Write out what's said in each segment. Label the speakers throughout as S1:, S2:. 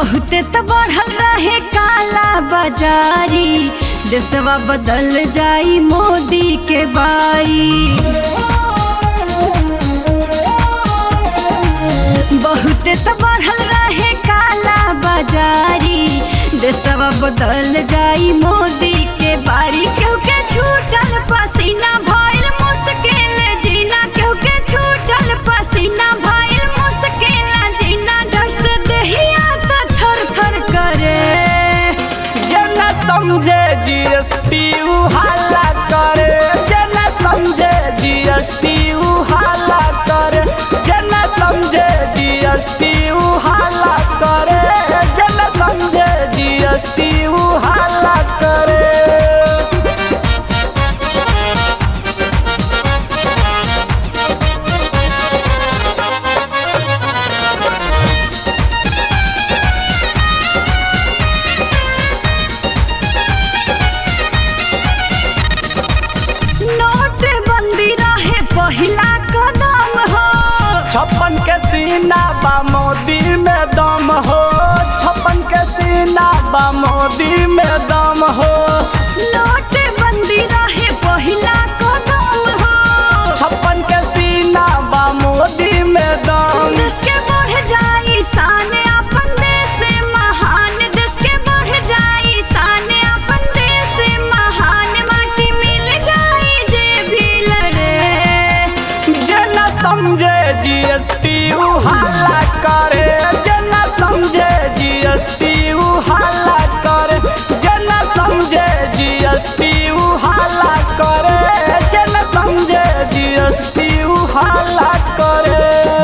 S1: बहुते तो बढ़ल रहे काला बाजारी देशवा बदल जाई मोदी के बारी बहुते तो बढ़ल रहे काला बाजारी देशवा बदल जाई मोदी के बारी केहू के छूटल पसीना भइल मुश्किल जीना केहू के छूटल पसीना भइल मुश्किल जीना डर से देहिया त थर थर करे
S2: जन समझे जीएसटी हाला करे जन समझे जीएसटी हाला करे जन समझे जीएसटी हाला करे जन समझे जीएसटी हाला करे
S1: नोट बंदी रहे पहिला कदम हो
S2: छप्पन के सीना बा मोदी में दम हो छप्पन के सीना बा मोदी में दम हो
S1: नोट बंदी रहे पहिला कदम हो
S2: छप्पन के सीना बा मोदी में दम
S1: देश के बढ़ जाई शान अपन देश महान देश के बढ़ जाई शान अपन देश महान माटी मिल जाई जे भी लड़े
S2: जन समझे जीएसटी हाला करे जन समझे जीएसटी हाला करे जन समझे जीएसटी हाला करे जन समझे जीएसटी हाला करे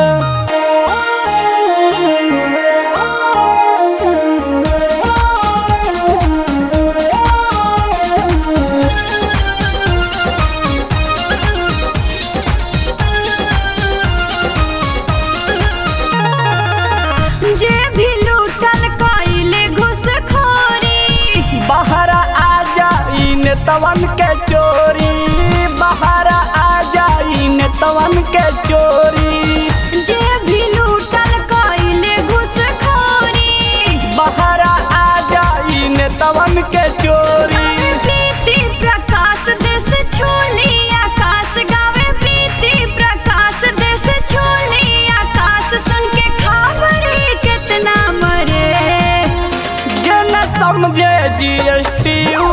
S1: जे भी लूटल कइले घुसखोरी
S2: बाहर आ जाई नेतवन के चोरी बाहर आ जाई नेतवन के चोरी
S1: जे भी लूटल कइले घुसखोरी
S2: बाहर आ जाई नेतवन के चोरी
S1: प्रीति प्रकाश देश छोली आकाश गावे प्रीति प्रकाश देश छोली आकाश सुन के खबर कितना मरे
S2: जन समझे जीएसटी